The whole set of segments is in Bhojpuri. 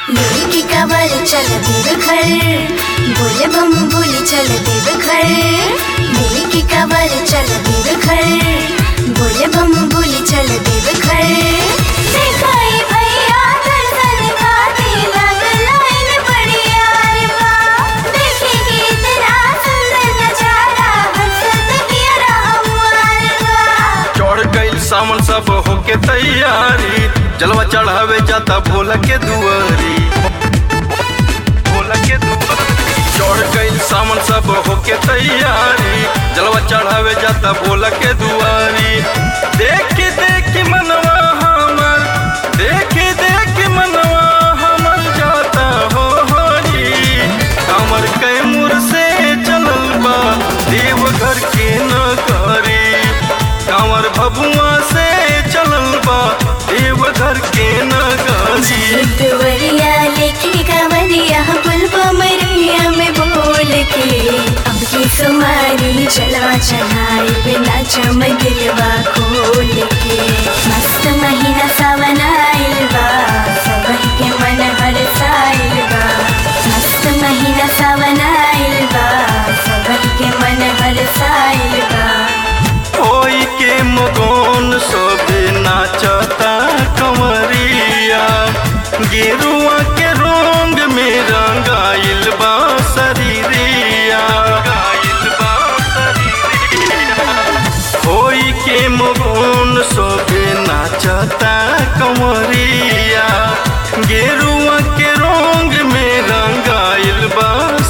लेके कवर चल देव घर बोले बम बोले चल देव घर लेके कवर चल देव घर बोले बम बोले चल देव घर दिखाई भैया दर्शन खाते लग लाइन बड़ी यार बा देखेंगे इतना सुंदर नजारा हंसत किया हमार बा चढ़ गईल सावन सब होके तैयारी जलवा चढ़ावे जाता भोला के दुआरी भोला के दुआरी चढ़ गईल सावन सब होके तैयारी जलवा चढ़ावे जाता भोला के दुआरी देख देख मनवा हमर देख देख मनवा हमर जाता हो हरी हमर कैमूर से चलल बा देवघर के नगरी कांवर भभुआ से चलल बा देवघर के नगरी देवरिया लेके कवरिया पुलवा मरिया में बोल के अब की सुमारी चला चढ़ाई बिना चमक दिलवा खोल के मस्त महीना सावन आइल बा सबही के मन हरसाइल बा मस्त महीना सावन आइल बा सबही के मन हरसाइल बा होई के मगन सबे नाचता कंवरिया गेरुआ के रंग में रंगाइल बा शरीरिया रंगाइल बा शरीरिया होई के मगन सबे नाचता कंवरिया गेरुआ के रंग में रंगाइल बा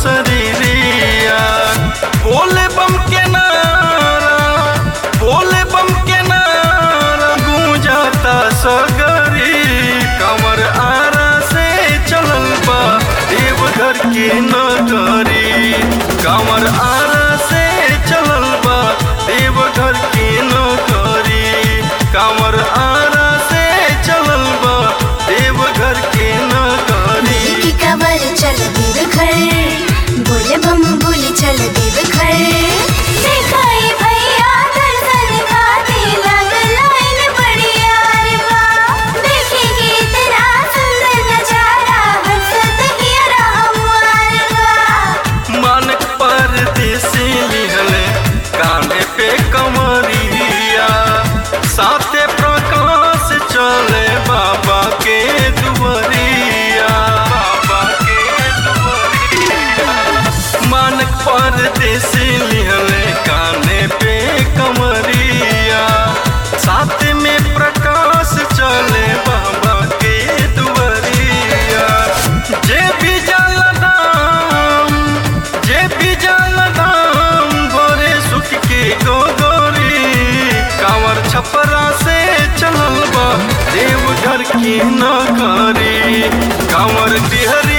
शरीरिया बोले बम के नारा बोले बम के नारा गूंजाता सगरी कमर आरा से चलल बा देवघर के नगरी कमर आरा से चलल बा देवघर के नगरी कमर आरा से चलल बा देवघर के नगरी लेके कवर चल देव घर बोले बम बोले चल देव घर दिखाई भैया दर्शन खाते लग लाइन बड़ी यार बा देखेंगे इतना सुंदर नजारा हंसत किया हमार बा मानक परदेसी लिहले काने पे कमरिया साथे प्रकाश चले बाबा के दुआरिया बाबा के दुआरिया मानक परदेसी लिहले काने पे कमरिया साथ में प्रकाश चले बाबा के दुआरिया जे भी जल दाम जे भी जल दाम गोरे सुख के गोगोरी कांवर छपरा से चलल बा देवघर की नगरी कांवर बिहरी